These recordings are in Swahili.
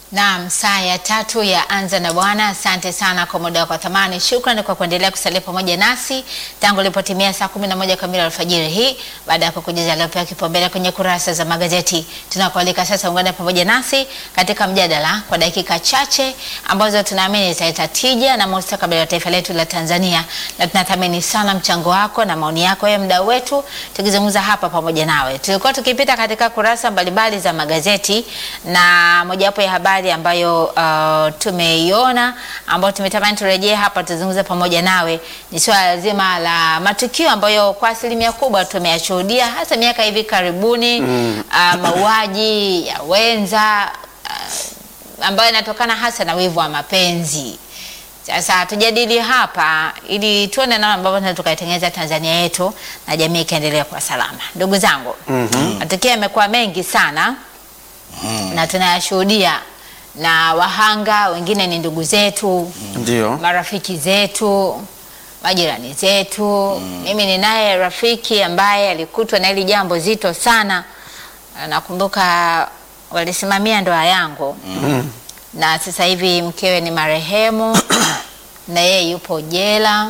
Naam, saa ya tatu ya Anza na Bwana. Asante sana kwa muda wako wa thamani. Shukrani kwa kuendelea kusalia pamoja nasi tangu ilipotimia saa kumi na moja kamili alfajiri hii, baada ya kukujuza aliopewa kipaumbele kwenye kurasa za magazeti. Tunakualika sasa ungane pamoja nasi katika mjadala kwa dakika chache ambazo tunaamini zitaleta tija na mustakabali wa taifa letu la Tanzania, na tunathamini sana mchango wako na maoni yako ya mdau wetu, tukizungumza hapa pamoja nawe. Tulikuwa tukipita katika kurasa mbalimbali za magazeti na mojawapo ya habari ambayo uh, tumeiona ambayo tumetamani turejee hapa tuzungumze pamoja nawe ni swala zima la matukio ambayo kwa asilimia kubwa tumeyashuhudia hasa miaka hivi karibuni mm. uh, mauaji ya wenza uh, ambayo yanatokana hasa na wivu wa mapenzi. Sasa tujadili hapa ili tuone namna ambavyo tunaweza tukaitengeneza Tanzania yetu na jamii ikaendelea kwa salama. Ndugu zangu, Mhm. matukio yamekuwa mengi sana na tunayashuhudia na wahanga wengine ni ndugu zetu, Ndio. marafiki zetu, majirani zetu. Mimi ninaye rafiki ambaye alikutwa na hili jambo zito sana. Nakumbuka walisimamia ndoa yangu na sasa hivi mkewe ni marehemu na yeye yupo jela.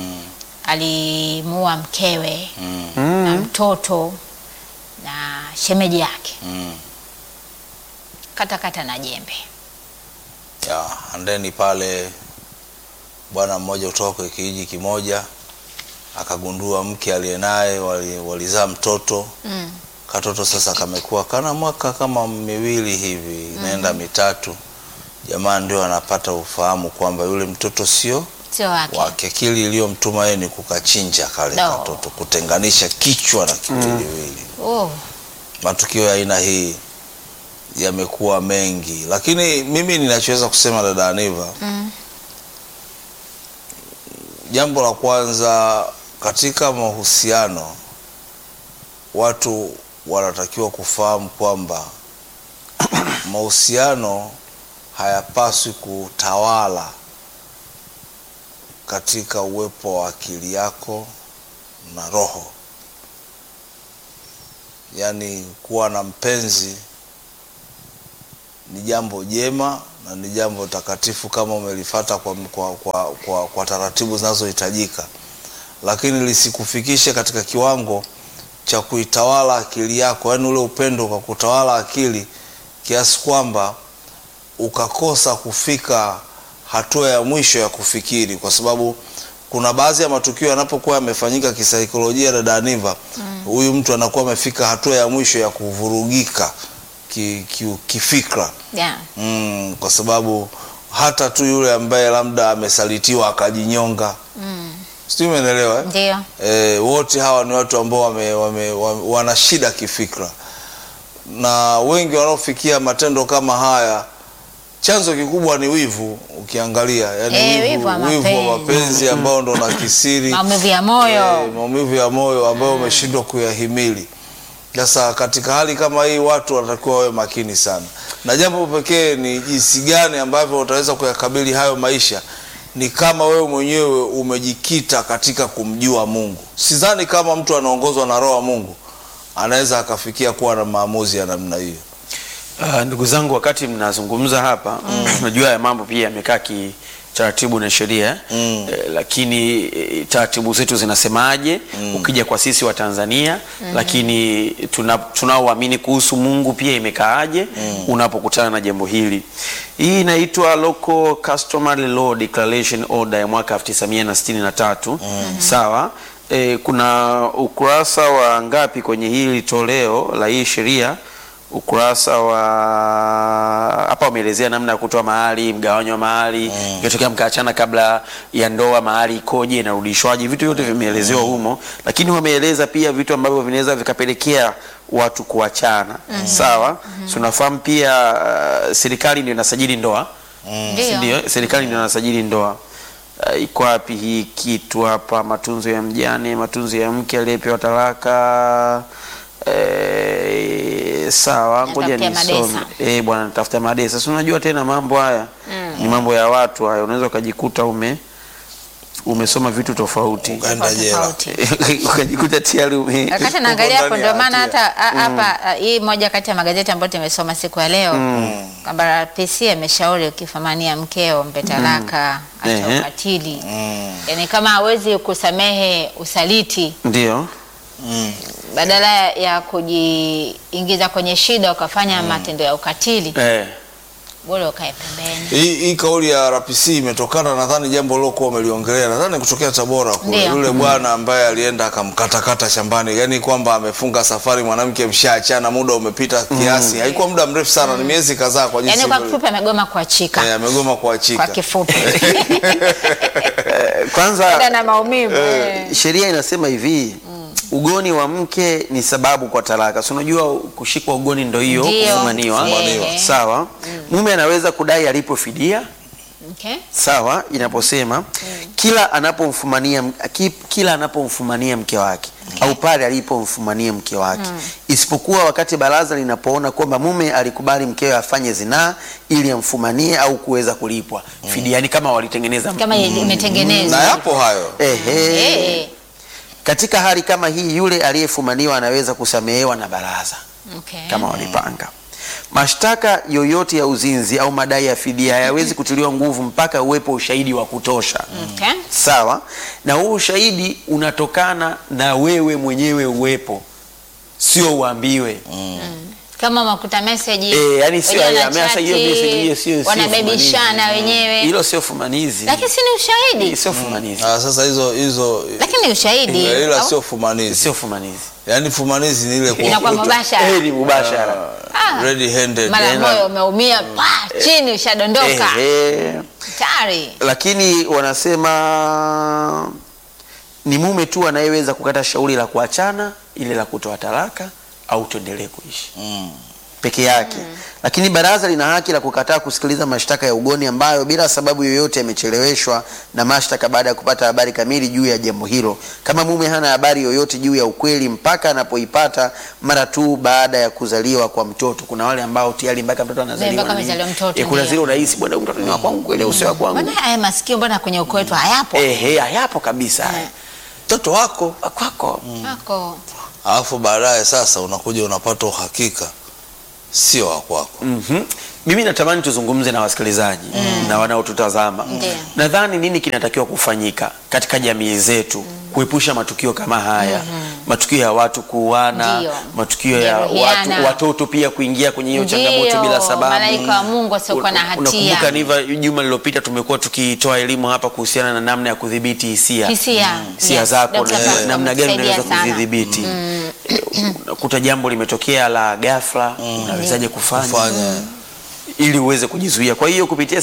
Alimuua mkewe na Mm. mtoto na shemeji yake Mm. katakata na jembe. Ya, andeni pale bwana mmoja kutoka kwa kijiji kimoja akagundua mke aliye naye wali- walizaa mtoto Mm. katoto sasa kamekuwa kana mwaka kama miwili hivi inaenda mitatu jamaa ndio anapata ufahamu kwamba yule mtoto sio Sio wake. wake akili iliyomtuma yeye ni kukachinja kale No. katoto kutenganisha kichwa na kiwiliwili Oh. matukio ya aina hii yamekuwa mengi, lakini mimi ninachoweza kusema dada Aniva, Mm. jambo la kwanza katika mahusiano, watu wanatakiwa kufahamu kwamba mahusiano hayapaswi kutawala katika uwepo wa akili yako na roho. Yaani kuwa na mpenzi ni jambo jema na ni jambo takatifu kama umelifata kwa, kwa, kwa, kwa, kwa taratibu zinazohitajika, lakini lisikufikishe katika kiwango cha kuitawala akili yako, yaani ule upendo kwa kutawala akili kiasi kwamba ukakosa kufika hatua ya mwisho ya kufikiri, kwa sababu kuna baadhi ya matukio yanapokuwa yamefanyika kisaikolojia, dada Aniva, huyu mtu anakuwa amefika hatua ya mwisho ya kuvurugika ki, ki, kifikra Yeah. mm, kwa sababu hata tu yule ambaye labda amesalitiwa akajinyonga Mm. sijui umeelewa eh? Ndio. E, wote hawa ni watu ambao wame, wame, wame, wana shida kifikra, na wengi wanaofikia matendo kama haya, chanzo kikubwa ni wivu. Ukiangalia yani Eh, wivu wa wivu wa mapenzi. mapenzi ambao ndo na kisiri Maumivu ya moyo. Eh, maumivu ya moyo ambayo umeshindwa kuyahimili. Sasa katika hali kama hii watu wanatakiwa wawe makini sana, na jambo pekee ni jinsi gani ambavyo utaweza kuyakabili hayo maisha ni kama wewe mwenyewe umejikita katika kumjua Mungu. Sidhani kama mtu anaongozwa na roho wa Mungu anaweza akafikia kuwa na maamuzi ya namna hiyo. Ah, ndugu zangu, wakati mnazungumza hapa, unajua ya mambo pia yamekaa kitaratibu na sheria Mm. eh, lakini eh, taratibu zetu zinasemaje ukija kwa sisi wa Tanzania lakini tuna- tunaoamini kuhusu Mungu pia imekaaje unapokutana na jambo hili. Hii inaitwa Local Customary Law Declaration Order ya mwaka 1963 sawa. E, kuna ukurasa wa ngapi kwenye hili toleo la hii sheria? Ukurasa wa hapa wameelezea namna ya kutoa mahari, mgawanyo wa mahari, ikitokea mkaachana kabla ya ndoa, mahari ikoje, inarudishwaje, vitu vyote vimeelezewa humo, lakini wameeleza pia vitu ambavyo vinaweza vikapelekea watu kuachana. Sawa, tunafahamu pia uh, serikali ndio inasajili ndoa Ndio. ndio serikali ndio inasajili ndoa. Uh, iko wapi hii kitu hapa? Matunzo ya mjane, matunzo ya mke aliyepewa talaka. Eh, sawa, ngoja Natafutia nisome. madesa. Eh, bwana natafuta madesa. Si unajua tena mambo haya ni mambo ya watu haya, unaweza ukajikuta ume umesoma vitu tofauti Ukaenda Tofauti, jela. tofauti. ukajikuta tayari ume Wakati naangalia hapo, ndani ya ndio maana hatia. hata a- hapa a, hii moja kati ya magazeti ambayo tumesoma siku ya leo kwamba PC ameshauri ukifamania mkeo mpe talaka, acha Ehe. ukatili. Mm. Yaani kama hawezi kusamehe usaliti, ndio Mm. badala ya kujiingiza kwenye shida ukafanya matendo ya ukatili, eh. bora ukae pembeni. Hii, hii kauli ya RPC imetokana nadhani jambo lilokuwa umeliongelea nadhani kutokea Tabora kule Ndio. yule bwana ambaye alienda akamkatakata shambani, yani kwamba amefunga safari, mwanamke mshaachana, muda umepita kiasi, haikuwa muda mrefu sana, ni miezi kadhaa kwa jinsi Yaani kwa ilivyo- kifupi amegoma kuachika. Eh, amegoma kuachika. Kwa kifupi. Eh, kwanza Enda na maumivu. eh. sheria inasema hivi ugoni wa mke ni sababu kwa talaka. Si unajua kushikwa ugoni ndo hiyo Ndio. kufumaniwa. Ehe. Sawa. Mume anaweza kudai alipo fidia Okay. sawa, inaposema kila anapomfumania ki- kila anapomfumania mke wake au pale alipomfumania mke wake, isipokuwa wakati baraza linapoona kwamba mume alikubali mkewe afanye zinaa ili amfumanie au kuweza kulipwa fidia, yani kama walitengeneza Kama imetengenezwa. na yapo hayo Ehe. Eh. Katika hali kama hii, yule aliyefumaniwa anaweza kusamehewa na baraza Okay. kama walipanga. Mashtaka yoyote ya uzinzi au madai ya fidia hayawezi kutiliwa nguvu mpaka uwepo ushahidi wa kutosha. Okay. Sawa, na huu ushahidi unatokana na wewe mwenyewe uwepo, sio uambiwe. Kama makuta message. Eh, yani sio wenyewe ya- ameasa hiyo wanachati, message hiyo sio sio wanabebishana fumanizi. wenyewe. Hilo sio fumanizi. Lakini si ni ushahidi. Sio fumanizi. Ah, sasa hizo hizo Lakini ni ushahidi. ila Au- sio fumanizi, Sio fumanizi. yaani fumanizi ni ile Inakuwa kuwakuta mubashara. Eh, ni mubashara. Ah. red handed Mara Tena- moyo umeumia pa chini ushadondoka. Ehe. Tayari. lakini wanasema ni mume tu anayeweza kukata shauri la kuachana, ile la kutoa talaka au tuendelee kuishi Mm. peke yake. Lakini baraza lina haki la kukataa kusikiliza mashtaka ya ugoni ambayo bila sababu yoyote yamecheleweshwa na mashtaka baada ya kupata habari kamili juu ya jambo hilo, kama mume hana habari yoyote juu ya ukweli mpaka anapoipata mara tu baada ya kuzaliwa kwa mtoto. Kuna wale ambao tayari mpaka mtoto anazaliwa mpaka na nini. amezaliwa mtoto, Eh, kuna ndio. zile unahisi bwana, huyu mtoto ni wa kwangu kweli au sio wa kwangu? Mbona haya masikio mbona kwenye ukoo wetu hayapo? Ehe, hayapo kabisa haya. mtoto wako kwako Wako. alafu baadaye sasa unakuja unapata uhakika sio wa kwako Mhm. Mimi natamani tuzungumze na wasikilizaji na wanaotutazama. Ndiyo. Nadhani nini kinatakiwa kufanyika katika jamii zetu kuepusha matukio kama haya, matukio ya watu kuuana, Ndiyo. matukio ya Kujeruhiana. watu, watoto pia kuingia kwenye hiyo changamoto Ndiyo, bila sababu. malaika wa Mungu wasiokuwa na hatia. Unakumbuka Niva, juma lililopita tumekuwa tukitoa elimu hapa kuhusiana na namna ya kudhibiti hisia Hisia. hisia Yes, zako Dr. na Pascal namna gani ametusaidia unaweza sana. kuzidhibiti. Eh, Unakuta jambo limetokea la ghafla, unawezaje kufanya kufanya ili uweze kujizuia. Kwa hiyo kupitia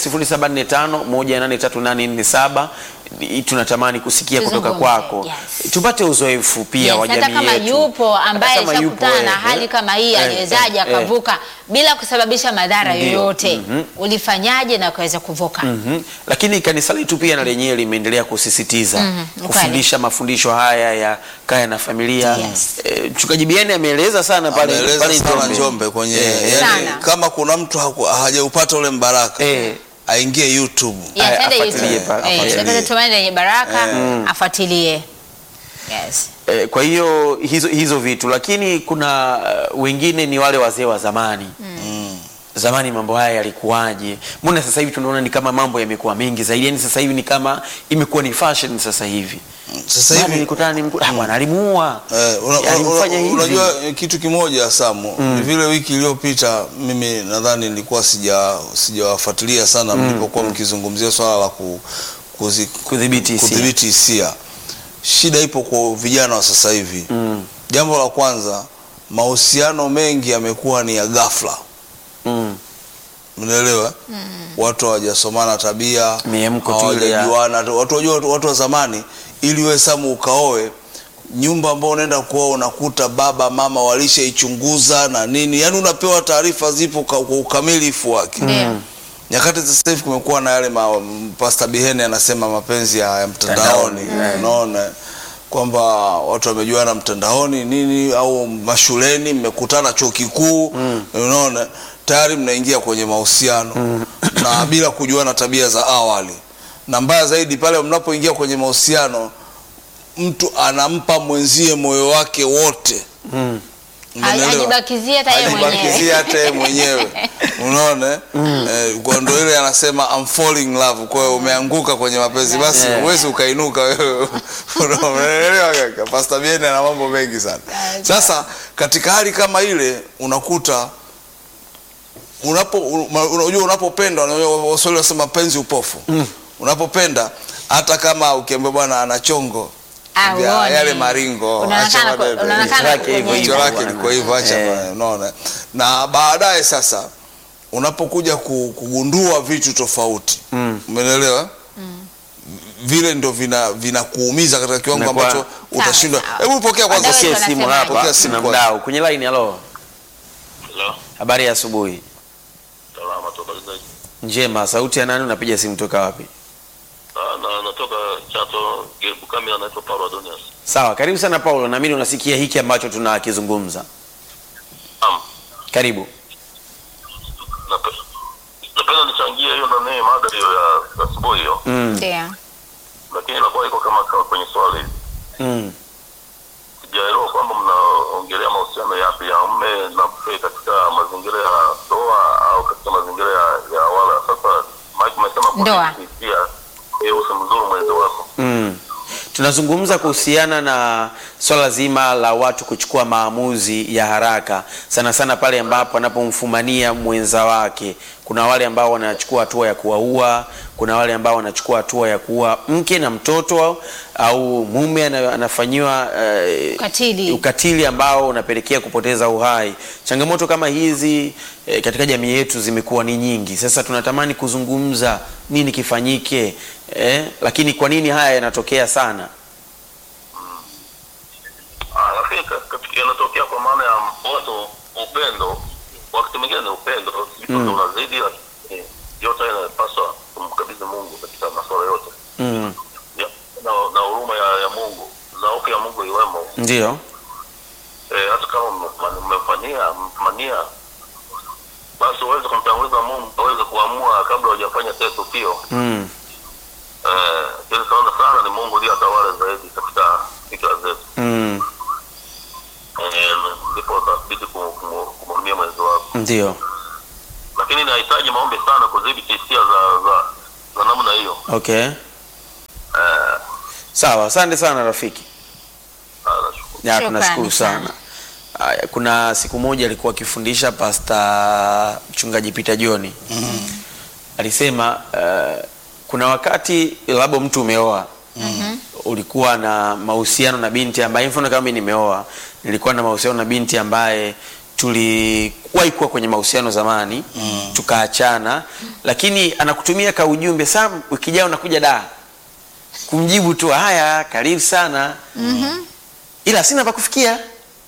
0745183847 ni- tunatamani kusikia kutoka Tuzungumze, kwako yes. tupate uzoefu pia Yes, wa hata jamii kama yetu. yupo ambaye Hata kama yupo, shakutana na eh, hali eh, kama hii eh, aliwezaje eh, eh. akavuka bila kusababisha madhara Ndio, yoyote ulifanyaje na ukaweza kuvuka Mhm. Lakini kanisa letu pia na lenyewe limeendelea kusisitiza Mhm, ni kufundisha mafundisho haya ya kaya na familia. Yes. Eh, Mchungaji Bieni ameeleza sana pale ameeleza pale sana Njombe. Njombe kwenye Eh, yani, Sana. kama kuna mtu haku- hajaupata ule mbaraka Eh, aingie YouTube Yes, Aya, ende afuatilie YouTube. pa- Eh, afuatilie. Dr. Tumaini lenye baraka afuatilie yes Eh, kwa hiyo hizo, hizo vitu lakini kuna uh, wengine ni wale wazee wa zamani zamani mambo haya yalikuwaje mbona sasa hivi tunaona ni kama mambo yamekuwa mengi zaidi yani sasa hivi ni kama imekuwa ni fashion sasa hivi sasa Bwana hivi nilikutana ni mku- ah, bwana alimuua Eh, una- una- alimfanya una- hivi unajua eh, kitu kimoja Samu ni vile wiki iliyopita mimi nadhani nilikuwa sija sijawafuatilia sana mlipokuwa mkizungumzia swala la ku, kuzi, Kudhibiti hisia. kudhibiti hisia shida ipo kwa vijana wa sasa hivi jambo la kwanza mahusiano mengi yamekuwa ni ya ghafla mm. Unaelewa? Watu hawajasomana tabia, Miemko tu ile ya- hawajajuana. Watu wajua watu wa zamani ili wewe Samu ukaoe nyumba ambao unaenda kuoa unakuta baba mama walishaichunguza na nini, yaani unapewa taarifa zipo ka- kwa ukamilifu wake. ndio Nyakati za sasa hivi kumekuwa na yale ma, Pastor Bihene anasema mapenzi ya, ya mtandaoni, unaona kwamba watu wamejuana mtandaoni nini au mashuleni, mmekutana chuo kikuu, unaona tayari mnaingia kwenye mahusiano na bila kujuana tabia za awali, na mbaya zaidi pale mnapoingia kwenye mahusiano mtu anampa mwenzie moyo wake wote Mm. Umeelewa? Hajibakizia hata yeye Hajibakizia mwenyewe. hata yeye mwenyewe unaona eh? eh, kwa ndo ile anasema I'm falling in love kwa hiyo umeanguka kwenye mapenzi basi Yeah. huwezi ukainuka wewe unaelewa kaka Pastor Bien ana mambo mengi sana sasa katika hali kama ile unakuta unapo una- unajua unapopenda unajua Waswahili wanasema penzi upofu unapopenda hata kama ukiambia bwana ana chongo Ah, vya uone. yale maringo Unaonekana acha ku- maneno. unaonekana Jicho lake hivyo kupenda. jicho lake bwana. liko hivyo acha Eh. bwana, unaona na baadaye sasa unapokuja ku- kugundua vitu tofauti Mm. umeelewa vile ndo vina vinakuumiza katika kiwango Inakuwa- ambacho utashindwa sawa. hebu pokea kwanza Wadau simu. Pokea simu wanasemaje? hapa Pokea simu na kwanza. mdau kwenye line. Halo, Hello. habari ya asubuhi. Salama toka Lizaki. Njema. Sauti ya nani? Unapiga simu toka wapi? Ah, na natoka Chato Bukami anaitwa Paulo Adonias. Sawa, karibu sana Paulo, naamini unasikia hiki ambacho tunakizungumza. Naam. Karibu. Nape- Napenda nichangie hiyo nani mada hiyo ya asubuhi hiyo. Mm. Ndio. Lakini inakuwa iko kama kama kwenye swali. Mm. Sijaelewa kwamba mnaongelea mahusiano yapi ya mume na mke katika mazingira ya ndoa au katika mazingira ya, ya wala. Sasa Mike umesema kwa Ndoa. pia yeye usimdhuru mwenzi wako. Mm. Tunazungumza kuhusiana na swala zima la watu kuchukua maamuzi ya haraka, sana sana pale ambapo anapomfumania mwenza wake. Kuna wale ambao wanachukua hatua ya kuwaua, kuna wale ambao wanachukua hatua ya kuua mke na mtoto, au mume ana- anafanyiwa eh, Ukatili. ukatili ambao unapelekea kupoteza uhai. Changamoto kama hizi eh, katika jamii yetu zimekuwa ni nyingi. Sasa tunatamani kuzungumza nini kifanyike, eh, lakini kwa nini haya yanatokea sana? Ah, lakini ka- katika yanatokea kwa maana ya watu upendo, wakati mwingine ni upendo mm. unazidi, lakini yote haya yanapaswa kumkabidhi Mungu katika masuala yote Mm, ya, na, na huruma ya, ya Mungu na hofu ya Mungu iwemo. ndio. E, hata kama mmefanya- mmefanyia mmefanyia, basi uweze kumtanguliza Mungu, aweze kuamua kabla hujafanya tendo tukio. Mm, Eh, ili sana sana ni Mungu ndiye atawale zaidi katika fikra zetu. mm, Eh, ndipo utabidi kum- kum- kumhurumia mwenzi wako. ndio. lakini inahitaji maombi sana kudhibiti hisia za za, za namna hiyo. Okay, Eh, sawa. Asante sana rafiki. ah, nashukuru. Ya, Shukrani tunashukuru sana. sana. Aya, kuna siku moja alikuwa akifundisha pasta mchungaji Peter John alisema uh, kuna wakati labda mtu umeoa ulikuwa na mahusiano na binti ambaye mfano kama mimi nimeoa nilikuwa na mahusiano na binti ambaye tuliwahi kuwa kwenye mahusiano zamani tukaachana lakini anakutumia ka ujumbe sam wiki ijayo nakuja da kumjibu tu haya karibu sana ila sina pa kufikia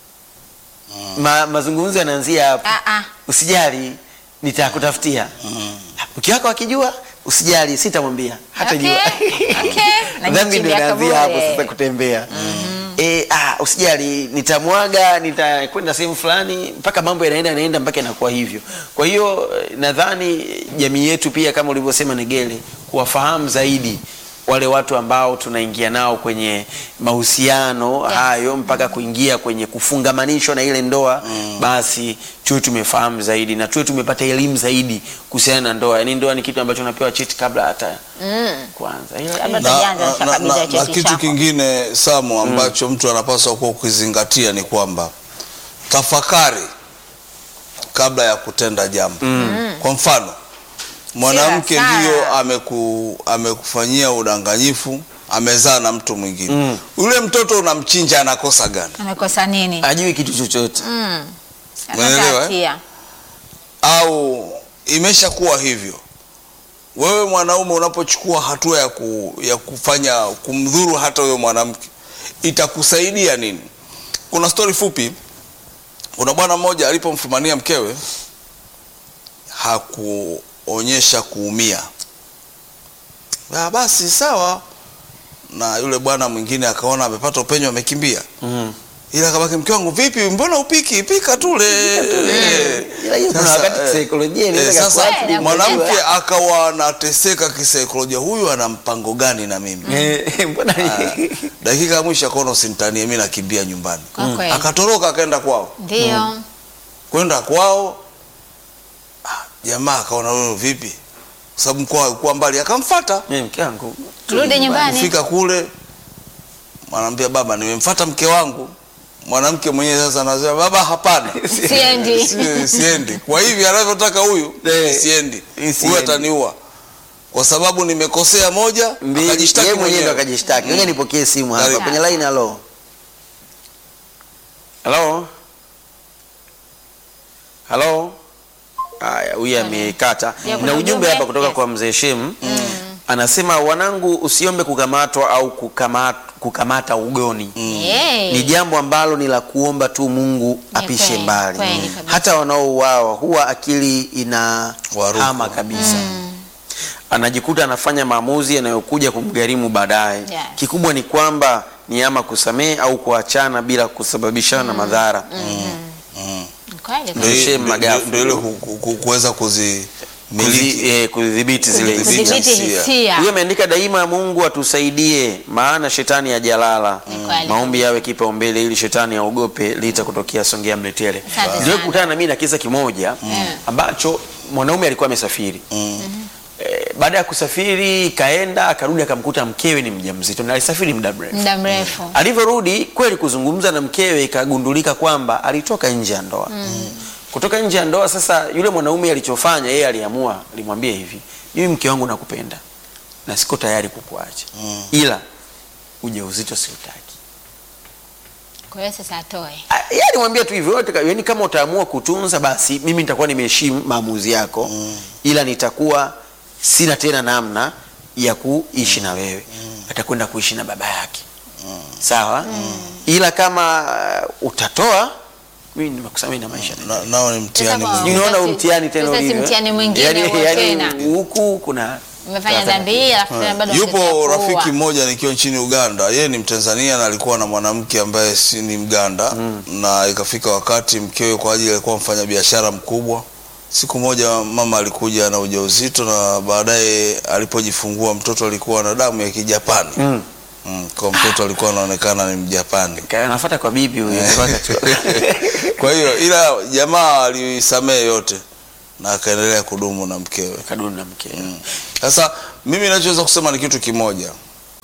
Ma, mazungumzo yanaanzia hapo Ah, ah. usijali nitakutafutia mke wako akijua usijali sitamwambia hata Okay, jua okay. dhambi ndio Najichimbia inaanzia hapo kaburi. sasa kutembea Eh, ah, usijali nitamwaga nitakwenda sehemu fulani mpaka mambo yanaenda yanaenda mpaka inakuwa hivyo kwa hiyo eh, nadhani jamii yetu pia kama ulivyosema negele kuwafahamu zaidi wale watu ambao tunaingia nao kwenye mahusiano Yes. hayo mpaka kuingia kwenye kufungamanishwa na ile ndoa basi tuwe tumefahamu zaidi na tuwe tumepata elimu zaidi kuhusiana na ndoa yaani ndoa ni kitu ambacho unapewa cheti kabla hata Mm. kwanza Ila- Kabla ila- na, Tujaanza na, kabisa na, na, cheti na kitu chako. kingine Samu ambacho mtu anapaswa kuwa kukizingatia ni kwamba tafakari kabla ya kutenda jambo kwa mfano mwanamke hasara. ndiyo ameku, amekufanyia udanganyifu amezaa na mtu mwingine yule mtoto unamchinja anakosa gani amekosa nini ajui kitu chochote Mm. Umeelewa, eh? Hatia. au imeshakuwa hivyo wewe mwanaume unapochukua hatua ya, ku, ya kufanya kumdhuru hata huyo mwanamke itakusaidia nini kuna stori fupi kuna bwana mmoja alipomfumania mkewe hakuonyesha kuumia ah, basi sawa na yule bwana mwingine akaona amepata upenyo amekimbia mm. ila akabaki mke wangu vipi mbona upiki pika tule Eh. Ila hiyo kuna Sasa, wakati eh, kisaikolojia eh, inaweza sasa kuathiri. Kweli, mwanamke akawa anateseka kisaikolojia huyu ana mpango gani na mimi Eh, mbona dakika ya mwisho akaona usinitanie mi nakimbia nyumbani Kwa kweli. akatoroka akaenda kwao Ndio. kwenda kwao ah, jamaa akaona huyu vipi kwa sababu mkoa ulikuwa mbali akamfata Eh, mke wangu Rudi nyumbani. kufika kule mwanaambia baba nimemfata mke wangu mwanamke mwenyewe sasa anasema baba hapana Siendi. Si- siendi kwa hivi anavyotaka huyu Eh, siendi siendi. huyu ataniua kwa sababu nimekosea moja Mbili, akajishtaki yeye mwenyewe ndo mwenyewe akajishtaki. Ngoja nipokee simu hapa Karibu. kwenye line. Halo, halo, halo. Haya, huyu amekata Ya, kuna na ujumbe ujumbe? hapa kutoka Yes. kwa mzee Shem anasema, wanangu, usiombe kukamatwa au kukamata, kukamata ugoni Yay. ni jambo ambalo ni la kuomba tu Mungu Ni apishe kweli, mbali. kweli kabisa. Hata wanaouawa huwa akili ina Waruku. hama kabisa anajikuta anafanya maamuzi yanayokuja kumgharimu baadaye. Yes. Kikubwa ni kwamba ni ama kusamehe au kuachana bila kusababishana madhara. Kweli Ndio- kabisa. Shem ndio- Magafu. ndio ile ku- ku- ku- kuweza kuzimiliki Kuzi- eh, kudhibiti zile Kudhibiti. hisia. Kudhibiti hisia. hisia. Huyo ameandika daima, Mungu atusaidie, maana shetani hajalala. Ni kweli. Maombi yawe kipaumbele ili shetani aogope lita kutokea Songea Mletele. Asante Ndio sana. kukutana na mimi na kisa kimoja ambacho mwanaume alikuwa amesafiri Eh, baada ya kusafiri kaenda akarudi akamkuta mkewe ni mjamzito na alisafiri muda mrefu. Muda mrefu. Alivyorudi kweli kuzungumza na mkewe ikagundulika kwamba alitoka nje ya ndoa. Kutoka nje ya ndoa sasa, yule mwanaume alichofanya yeye aliamua, alimwambia hivi, mimi mke wangu nakupenda na siko tayari kukuacha, ila ujauzito siutaki. Kwa hiyo sasa atoe. Ah, Yeye alimwambia tu hivyo, yote ka- yaani kama utaamua kutunza basi mimi nitakuwa nimeheshimu maamuzi yako, ila nitakuwa sina tena namna ya kuishi na wewe, atakwenda kuishi na baba yake sawa, ila kama uh, utatoa mimi nimekusamehe na maisha Na- nao ni mtihani Sasa kwa- mwingine. Unaona Sasa- mtihani tena sasa si ulivyo, eh? mtihani mwingine Yaani- huo yaani tena. huku kuna Umefanya dhambi hii alafu tena bado yupo unataka kuua. rafiki mmoja nikiwa nchini Uganda, yeye ni Mtanzania na alikuwa na mwanamke ambaye si ni Mganda na ikafika wakati mkewe kwa ajili alikuwa mfanya biashara mkubwa. Siku moja mama alikuja na ujauzito na baadaye alipojifungua mtoto alikuwa na damu ya Kijapani. Mm. Mm, kwa mtoto alikuwa anaonekana ni Mjapani. Ka- anafuata kwa bibi huyo mpaka tu- Kwa hiyo ila jamaa alisamehe yote na akaendelea kudumu na mkewe. kaduni na mke Sasa mimi nachoweza kusema ni kitu kimoja,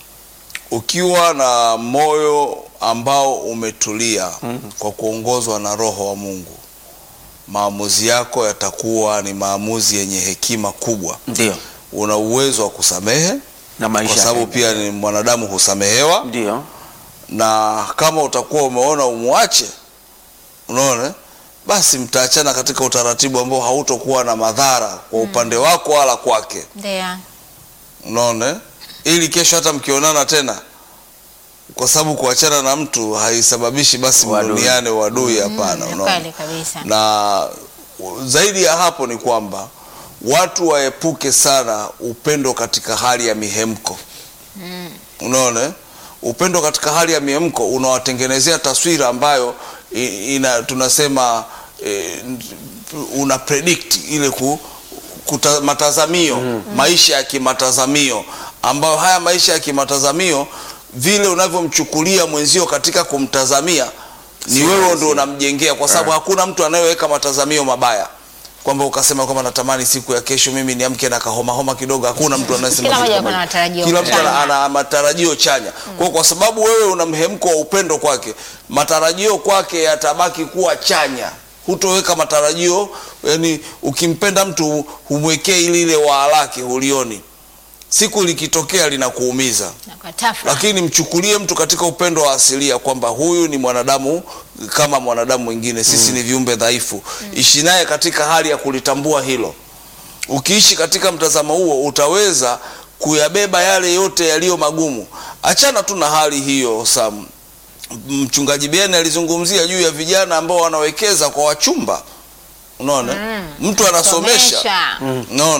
ukiwa na moyo ambao umetulia kwa kuongozwa na Roho wa Mungu, maamuzi yako yatakuwa ni maamuzi yenye hekima kubwa. ndio Una uwezo wa kusamehe na maisha kwa sababu yakaendelea. pia ni mwanadamu husamehewa, ndio na kama utakuwa umeona umwache, unaona, basi mtaachana katika utaratibu ambao hautokuwa na madhara kwa upande wako wala kwake. Ndio. unaona eh? ili kesho hata mkionana tena kwa sababu kuachana na mtu haisababishi basi Uadui. mduniane uadui hapana Ni unaona kweli kabisa. na zaidi ya hapo ni kwamba watu waepuke sana upendo katika hali ya mihemko unaona eh? upendo katika hali ya mihemko unawatengenezea taswira ambayo i- ina tunasema eh, una predict ile ku, kuta, matazamio maisha ya kimatazamio ambayo haya maisha ya kimatazamio vile unavyomchukulia mwenzio katika kumtazamia ni Si wewe rahisi. ndo unamjengea kwa sababu hakuna mtu anayeweka matazamio mabaya kwamba ukasema kwamba natamani siku ya kesho mimi niamke na kahoma homa kidogo hakuna mtu anayesema Kila kitu mmoja kama kuna hicho. matarajio kila mtu ana, chanya. ana matarajio chanya kwa, kwa sababu wewe una mhemko wa upendo kwake matarajio kwake yatabaki kuwa chanya hutoweka matarajio yani ukimpenda mtu humwekee ili ile waa lake hulioni siku likitokea linakuumiza Na kwa tafra. lakini mchukulie mtu katika upendo wa asilia kwamba huyu ni mwanadamu kama mwanadamu mwingine sisi ni viumbe dhaifu ishi naye katika hali ya kulitambua hilo ukiishi katika mtazamo huo utaweza kuyabeba yale yote yaliyo magumu achana tu na hali hiyo sam mchungaji Beni alizungumzia juu ya vijana ambao wanawekeza kwa wachumba unaona mtu anasomesha Somesha. unaona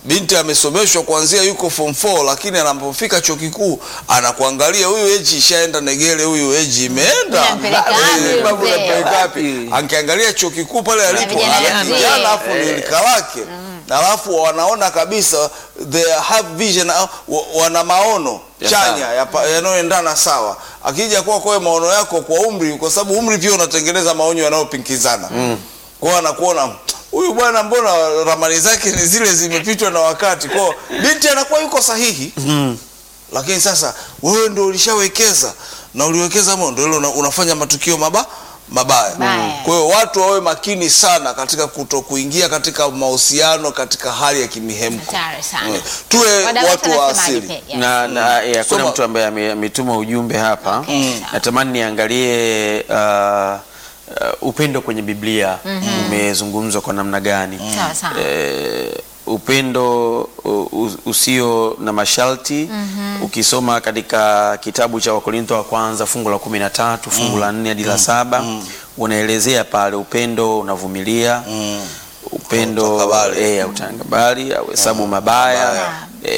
binti amesomeshwa kuanzia yuko form 4 lakini anapofika chuo kikuu anakuangalia huyu eji ishaenda negele huyu eji imeenda Unampeleka Eh, wapi babu mzee? unampeleka wapi ankiangalia chuo kikuu pale alipo vijana ana wazee. kijana alafu ni lika lake alafu wanaona kabisa they have vision uh, wa- wana maono Ya chanya sawa. yapa- yanayoendana sawa akija kuwa kwa maono yako kwa umri kwa sababu umri pia unatengeneza maonyo yanayopingizana mm. kwao anakuona huyu bwana mbona ramani zake ni zile zimepitwa na wakati kwao binti anakuwa yuko sahihi mm. lakini sasa wewe ndio ulishawekeza na uliwekeza mo ndio ile una, unafanya matukio maba mabaya Mabaya. kwa hiyo watu wawe makini sana katika kuto kuingia katika mahusiano katika hali ya kimihemko Hatari sana. Mm. tuwe Wadau watu wa wanasemaje asili pia? Yes. na, na eh, hakuna Soma. mtu ambaye ame- ametuma ujumbe hapa Okay. natamani niangalie uh, uh, upendo kwenye biblia umezungumzwa kwa namna gani Sawa sawa. eh, upendo u- u- usio na masharti ukisoma katika kitabu cha wakorintho wa kwanza fungu la kumi na tatu fungu la nne hadi la saba unaelezea pale upendo unavumilia upendo Hautakabali. eh, hautakabali au hesabu mabaya mabaya.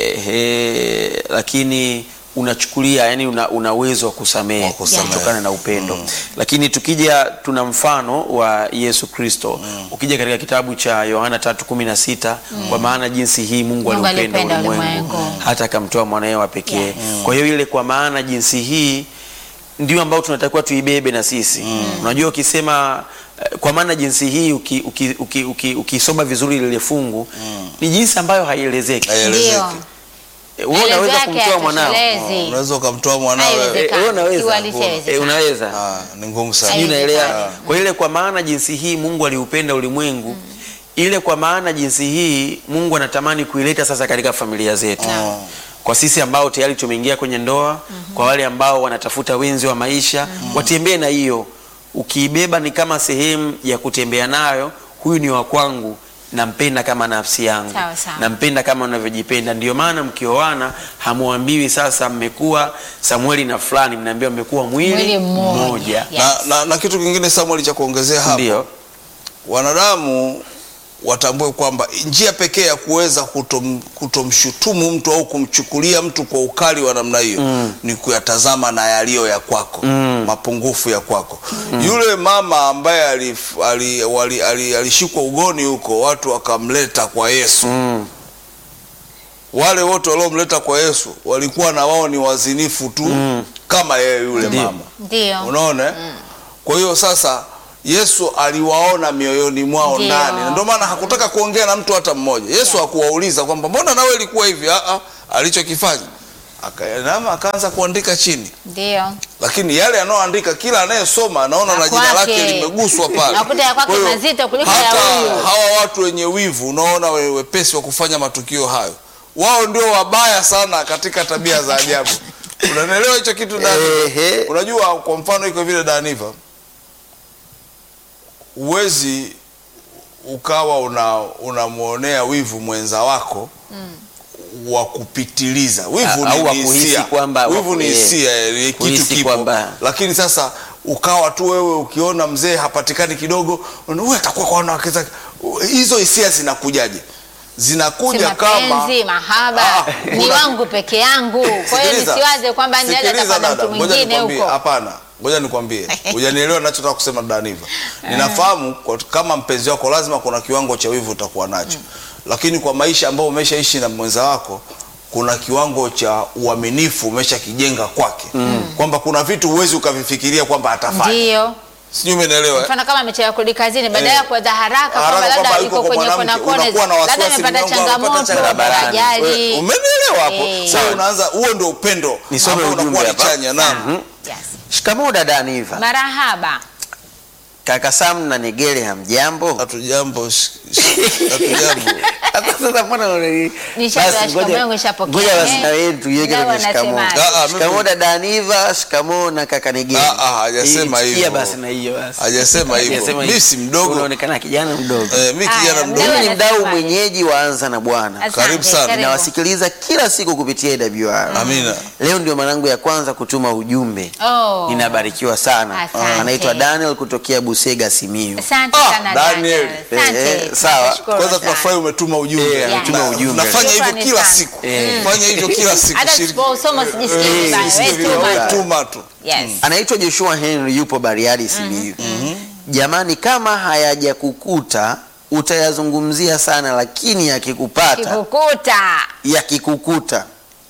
ehe, lakini unachukulia yani una, una uwezo wa kusamehe Wa kusamehe. kutokana na upendo lakini tukija tuna mfano wa yesu kristo ukija katika kitabu cha yohana 3:16 kwa maana jinsi hii mungu Mungu aliupenda alipenda ulimwengu ulimwengu. hata akamtoa mwanawe wa pekee kwa hiyo ile kwa maana jinsi hii ndio ambao tunatakiwa tuibebe na sisi unajua ukisema eh, kwa maana jinsi hii ukisoma uki, uki, uki, ukisoma vizuri lile fungu ni jinsi ambayo haielezeki Haielezeki. Ndio. Eh, wewe unaweza Maelezo yake kumtoa mwanao hayatoshelezi. unaweza ukamtoa mwanawe Haiwezekani. Eh, wewe unaweza Kiuhalisia haiwezekani. Eh, unaweza Ah, ni ngumu sana sijui unaelewa Haiwezekani. kwa ile kwa maana jinsi hii mungu aliupenda ulimwengu ile kwa maana jinsi hii mungu anatamani kuileta sasa katika familia zetu Naam. kwa sisi ambao tayari tumeingia kwenye ndoa kwa wale ambao wanatafuta wenzi wa maisha watembee na hiyo ukiibeba ni kama sehemu ya kutembea nayo huyu ni wa kwangu nampenda kama nafsi yangu Sawa, sawa. nampenda kama unavyojipenda ndio maana mkioana hamwambiwi sasa mmekuwa samueli na fulani mnaambiwa mmekuwa mwili, Mwili mmoja. mmoja Yes. na, na, na kitu kingine Samuel cha kuongezea hapo ndio wanadamu watambue kwamba njia pekee ya kuweza kutom, kutomshutumu mtu au kumchukulia mtu kwa ukali wa namna hiyo mm. ni kuyatazama na yaliyo ya kwako mm. mapungufu ya kwako mm. yule mama ambaye alishikwa ali, ali, ali, alishikwa ugoni huko watu wakamleta kwa Yesu mm. wale wote waliomleta kwa Yesu walikuwa na wao ni wazinifu tu mm. kama yeye yule Ndio. mama Ndio. unaona eh? kwa hiyo sasa yesu aliwaona mioyoni mwao Ndio. ndani na ndio maana hakutaka kuongea na mtu hata mmoja yesu hakuwauliza kwamba mbona nawe ilikuwa hivi Ah, ah, alichokifanya akainama akaanza kuandika chini Ndio. lakini yale anayoandika kila anayesoma anaona Na na jina kwake. lake limeguswa pale Nakuta ya kwake Kwa hiyo, mazito kuliko ya hata huyu. hawa watu wenye wivu unaona we- wepesi wa kufanya matukio hayo wao ndio wabaya sana katika tabia za ajabu unanielewa hicho kitu Dani? Ehe. unajua kwa mfano iko vile daniva huwezi ukawa una unamwonea wivu mwenza wako wa kupitiliza wivu A- au ni wa ni kuhisi hisia. kwamba- wivu ni eh, hisia eh, kitu kuhisi kipo kwamba- lakini sasa ukawa tu wewe ukiona mzee hapatikani kidogo huyu atakuwa kwa wanawake zake hizo hisia zinakujaje Si zinakuja kama mapenzi, mahaba Ah, ni una- wangu peke yangu. Kwa hiyo Sikiliza. nisiwaze kwamba nenda Sikiliza atakuwa na dada, mtu ngoja mwingine nikwambie, huko. Hapana, ngoja nikwambie, hujanielewa ninachotaka kusema Daniva. Ninafahamu kwa- kama mpenzi wako lazima kuna kiwango cha wivu utakuwa nacho, lakini kwa maisha ambayo umeshaishi na mwenza wako kuna kiwango cha uaminifu umeshakijenga kwake, kwamba kuna vitu huwezi ukavifikiria kwamba atafanya. Ndio. Sijui umenielewa? eh? Mfano kama amechelewa kurudi kazini, baada Eh. ya kuanza haraka Haraka kwamba labda kwamba yuko yuko kwa kwenye kona mwanamke, kona, unakuwa na labda wasiwasi amepata mlango amepata changamoto, barabarani. ajali. We- Umenielewa hapo? Eh. Sasa unaanza, huo ndio upendo Nisome ambao ujumbe unakuwa ni hapa. chanya. Naam. Yes. shikamoo dada Aniva Marahaba. kaka Sam na Negele hamjambo Hatujambo, sh- sh- hatujambo. Hata sasa mbona unani- Nishapewa Basi, shikamoo ngoja- yangu nishapokea. ngoja basi Eh, na wewe tuiweke nao kwenye shikamoo. wanasemaje? Ah, ah, mimi- Shikamoo dada Aniva, shikamoo na kaka Negele. Ah, ah, hajasema Hii, hivyo. sikia basi na hiyo basi. Hajasema hivyo. Hajasema Mimi si mdogo. Unaonekana kijana mdogo. Eh, mi Aya, kijana mdogo. mdogo. Mimi ni mdau Anasemaje? mwenyeji wa Anza na Bwana. Asante, Karibu sana. karibu. Nawasikiliza kila siku kupitia AWR. Amina. Leo ndio mwanangu ya kwanza kutuma ujumbe. Oh. Ninabarikiwa sana. Asante. Anaitwa Daniel kutokea Busega Simiyu. Asante Ah, sana Daniel. Daniel. Asante. Eh, eh, sawa. Nashukuru Kwanza sana. tunafurahi umetuma ujumbe Eh, anatuma Na- ujumbe. nafanya hivyo Shukrani kila sana. siku Eh. fanya hivyo kila siku Hata shiriki. tusiposoma sijisikie Eh, vibaya. sijisikie Wewe vibaya. tuma Wewe tu. tuma tu Yes. anaitwa Joshua Henry yupo Bariadi Simiyu. Jamani, kama hayajakukuta utayazungumzia sana, lakini yakikupata Kikukuta. yakikukuta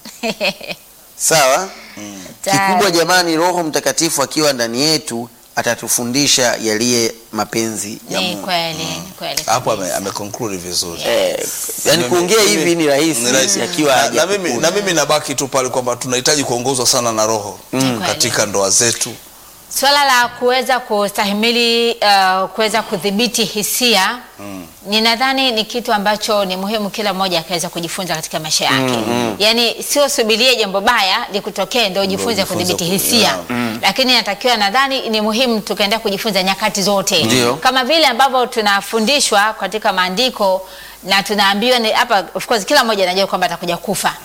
sawa. Kikubwa jamani, Roho Mtakatifu akiwa ndani yetu atatufundisha yaliye mapenzi ya Ni Mungu. kweli, ni kweli. hapo ame, ame conclude vizuri Eh, yani kuongea hivi ni rahisi, Ni rahisi. yakiwa na, na, mimi, hajakukuta. na mimi nabaki tu pale kwamba tunahitaji kuongozwa sana na roho Kweli. katika ndoa zetu Swala la kuweza kustahimili uh, kuweza kudhibiti hisia ninadhani ni kitu ambacho ni muhimu kila mmoja akaweza kujifunza katika maisha yake. Yaani sio subirie jambo baya likutokee ndio ujifunze ujifunze kudhibiti ku- hisia. yeah. Lakini natakiwa nadhani ni muhimu tukaenda kujifunza nyakati zote. Ndio. Kama vile ambavyo tunafundishwa katika maandiko na tunaambiwa ni hapa of course kila mmoja anajua kwamba atakuja kufa.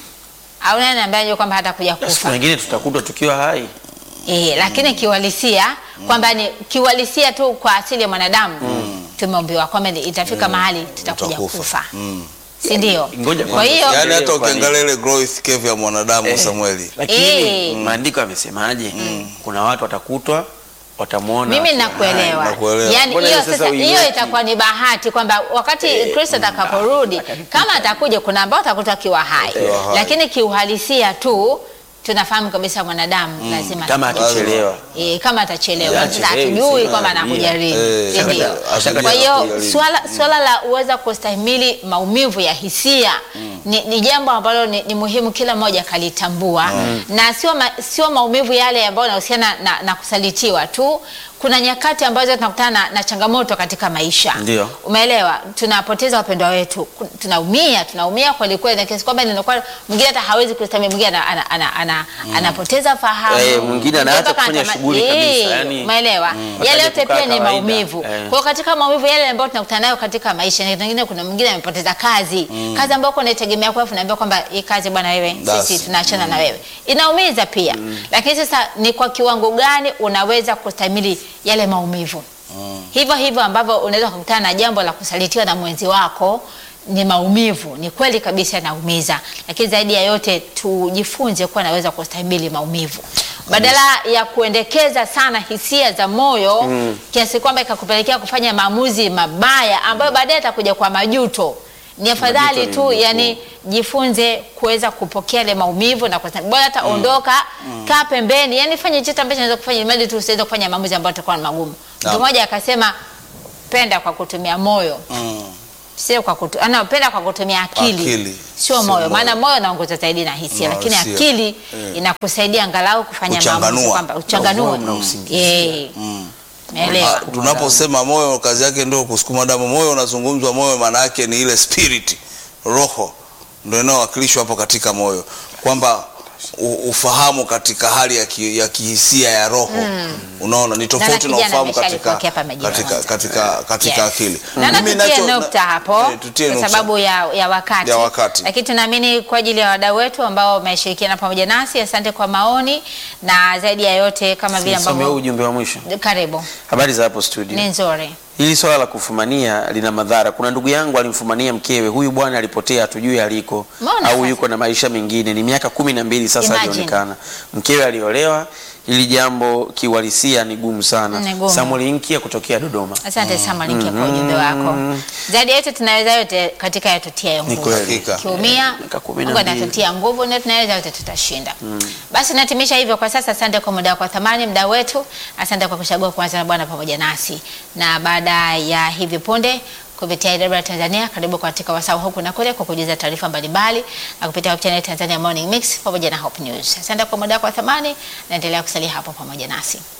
Au nani ambaye anajua kwamba hatakuja Siku kufa? nyingine tutakutwa tukiwa hai. Eh, lakini kiuhalisia kwamba ni kiuhalisia tu kwa asili ya mwanadamu tumeombiwa kwamba ni- itafika mahali tutakuja Utakufa. kufa, Mm. si ndio? Ngoja Kwa kwanza. hiyo Yaani yaani hata Kwa nini? ukiangalia ile growth curve ya mwanadamu Samueli Lakini Eh. maandiko yamesemaje? Kuna watu watakutwa watamwona. mimi wakiwa nakuelewa, hai, nakuelewa. yaani Mbona hiyo hiyo sasa sasa, hiyo uiweki? itakuwa ni bahati kwamba wakati Kristo atakaporudi, kama atakuja, kuna ambao atakuta akiwa hai, Akiwa hai. lakini kiuhalisia tu tunafahamu kabisa mwanadamu lazima kama atakuja. akichelewa. E, kama atachelewa Yeah, sasa achelewi, hatujui si kwamba anarudia. anakuja lini, Eh, si ndio? ashaka- Kwa hiyo ashaka- ashaka- swala, swala la uweza kustahimili maumivu ya hisia ni, ni jambo ambalo ni, ni muhimu kila mmoja akalitambua na sio, ma, sio maumivu yale ambayo yanahusiana na, na kusalitiwa tu. Kuna nyakati ambazo tunakutana na, na changamoto katika maisha Ndio. Umeelewa, tunapoteza wapendwa wetu, ku- tunaumia, tunaumia kweli kweli, na kiasi kwamba ninakuwa mwingine hata hawezi kustahimili, mwingine ana, ana, ana, ana, anapoteza fahamu, Eh, mwingine anaacha mpaka kufanya anatama- shughuli kabisa, Eh, yani, umeelewa, Hataji yale yote kukaa pia ni kawaida. maumivu. Eh. Kwa hiyo katika maumivu yale ambayo tunakutana nayo katika maisha, na wengine, kuna mwingine amepoteza kazi, kazi ambayo uko unaitegemea kwa, unaambia kwamba hii kazi bwana, wewe Basi. sisi tunaachana na wewe, inaumiza pia. Lakini sasa ni kwa kiwango gani unaweza kustahimili yale maumivu? Hivyo hivyo ambavyo unaweza kukutana na jambo la kusalitiwa na mwenzi wako ni maumivu, ni kweli kabisa yanaumiza, lakini zaidi ya yote tujifunze kuwa naweza kustahimili maumivu badala ya kuendekeza sana hisia za moyo kiasi kwamba ikakupelekea kufanya maamuzi mabaya ambayo baadaye atakuja kwa majuto. Ni afadhali ni tu mjukuu. yani jifunze kuweza kupokea ile maumivu na kustahimili. Bora hata ondoka, kaa pembeni, yani fanye chochote ambacho unaweza kufanya, ili tu usiweze kufanya maamuzi ambayo yatakuwa ni magumu. Mtu Naam. mmoja akasema penda kwa kutumia moyo Mm. sio kwa kutu, ana penda kwa kutumia akili, Akili, sio sio moyo, moyo. maana moyo unaongoza zaidi na hisia, Na lakini hisia. akili Eh. inakusaidia angalau kufanya Kuchanganua. maamuzi kwamba uchanganue. Na usingizi. Eh, Mm. Umeelewa? Ah, tunaposema moyo kazi yake ndio kusukuma damu moyo unazungumzwa moyo maana yake ni ile spirit roho ndio inayowakilishwa hapo katika moyo kwamba u- ufahamu katika hali ya, ki, ya kihisia ya roho unaona ni tofauti na kijana ufahamu katika, ameshalipokea hapa majira katika, kwanza. katika, katika Yes. akili Naona Mimi tutie nacho- nukta na- hapo eh, tutie kwa nukta. sababu ya, ya wakati, Ya wakati. lakini tunaamini kwa ajili ya wadau wetu ambao wameshirikiana pamoja nasi, asante kwa maoni na zaidi ya yote kama vile Nisome huu ambavyo ujumbe wa mwisho. karibu Habari za hapo studio. ni nzuri. Hili swala la kufumania lina madhara. Kuna ndugu yangu alimfumania mkewe, huyu bwana alipotea, hatujui aliko Mbona au sasa? yuko na maisha mengine. Ni miaka kumi na mbili sasa Imagine. alionekana. Mkewe aliolewa. Hili jambo kiuhalisia ni gumu sana. Ni gumu. Samuel Inkia kutokea Dodoma. Asante sana Linkia kwa ujumbe wako. Zaidi ya yote tunaweza yote katika yatutia Ni nguvu. kweli. Hakika. Kiumia Miaka kumi na Mungu mbili. anatutia nguvu na tunaweza yote tutashinda. Basi natimisha hivyo kwa sasa. Asante kwa muda wako wa thamani, mda wetu. Asante kwa kuchagua kuanza na Bwana pamoja nasi, na baada ya hivi punde kupitia IW Tanzania, karibu katika wasaa huku na kule kwa kujuza taarifa mbalimbali na kupitia Hope Channel Tanzania Morning Mix pamoja na Hope News. Asante kwa muda wako wa thamani, naendelea kusalia hapo pamoja nasi.